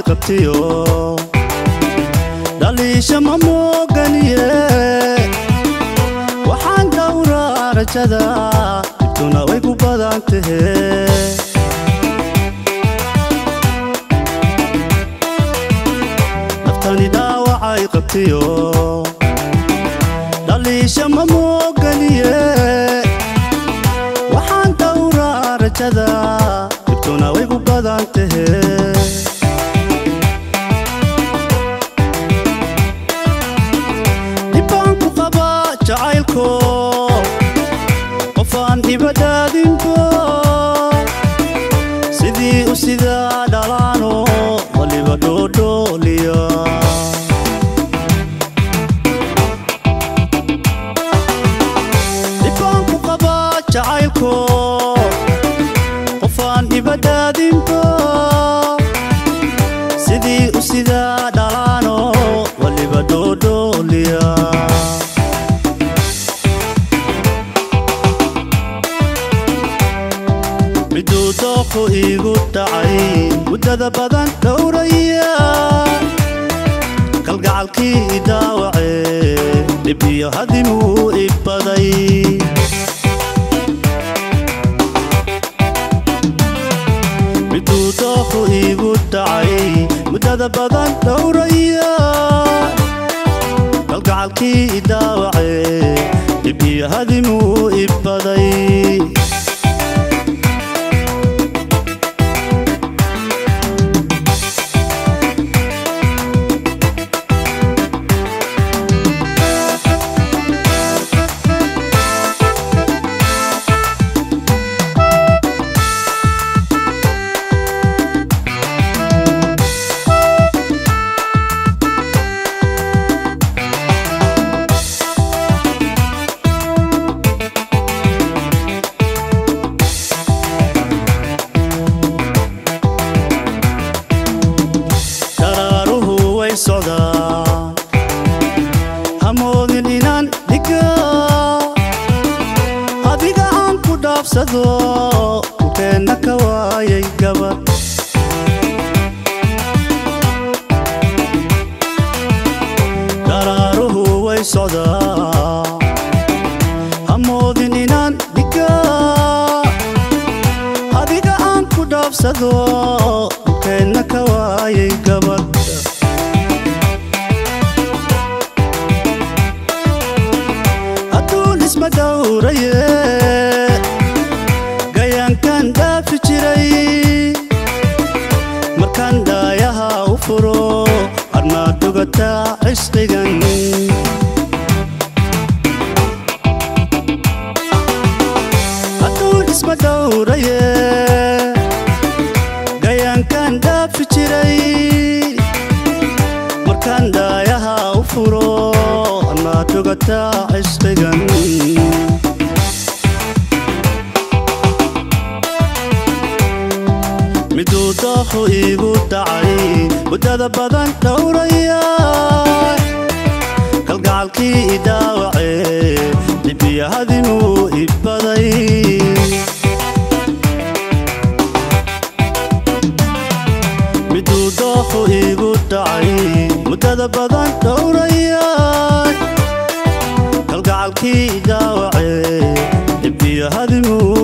qabtiyo dhaliisha ma mooganiye waxaan dhowraa rajada dibtuna way ku badan tahe naftani dhaawacay qabtiyo dhaliisha ma mooganiye waxaan dhowraa rajada dibtuna way ku badan tahe dhibbaan ku qaba jacaylko qofaan ibadaadinbo sidii u sidaa dhalaano waliba dhoodhooliya dhibbaan ku qaba jacaylko qofaan ibadaadinbo sidii u sidaa dhalaano waliba dhoodhooliya miduu dooqu iigu dhacay muddada badan dhowraya kalgacalkii i dhaawacee dhib iyo hadimuu i baday miduu dooqu iigu dhacay muddada badan dhowraya kalgacalkii i dhaawacee dhib iyo hadimuu i baday daraaruhu way socdaan hamoodin inaan dhiga adiga aan ku dhaafsado dhulkeenna ka waayay gabadh daraaruhu way socdaan hamoodin inaan dhiga adiga aan ku dhaafsado dhulkeenna ka waayay gabadh adduun isma dhowraye gayaankan dhaafi jiray markaan dhaayaha u furo admaa dhugataa cisqigan adduun isma dhowraye gayaankan dhaafi jiray markaan dhaayaha u furo admaa dhugataa cisqigan miduu dooqu iigu dhacay muddada badan dhowraya kalgacalkii i dhaawacee dhibiya hadimuu i baday miduu dooqu iigu dhacay muddada badan dhowraya kalgacalkii i dhaawacee dhibiya hadimuu